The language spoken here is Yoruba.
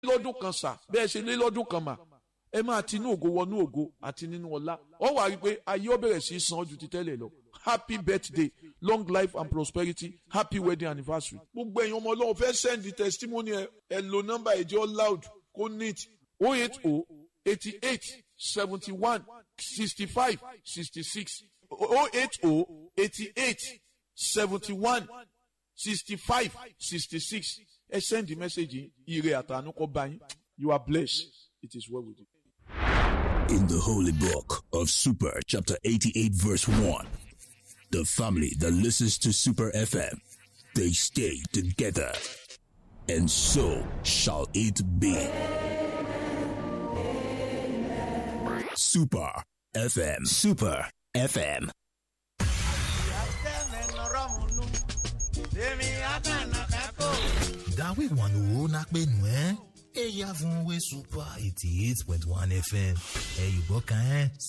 lọ́dún kan sà bẹ́ẹ̀ ṣe lé lọ́dún kan mà ẹ máa ti inú ògo wọnú ògo àti nínú ọlá ọ wà rí i pé ayé ó bẹ̀rẹ̀ sí í san ju ti tẹ́lẹ̀ lọ happy birthday long life and prosperity happy wedding anniversary. gbogbo ẹ̀yin ọmọ ọlọ́run fẹ́ send the testimony ẹ ẹ lo nọ́mbà ẹ̀jẹ̀ loud kó neat oh eight oh eighty eight seventy one sixty five sixty six oh eight oh eighty eight seventy one sixty five sixty six ẹ send the message ire àtànú kọ bá yín you are blessed it is well with you. In the holy book of Super, chapter 88, verse 1, the family that listens to Super FM, they stay together. And so shall it be. Super FM. Super FM. Dawe wanu na penu eh? Eya fún we super eighty eight point one FM. Ẹ yìí bọ́ kan ẹ́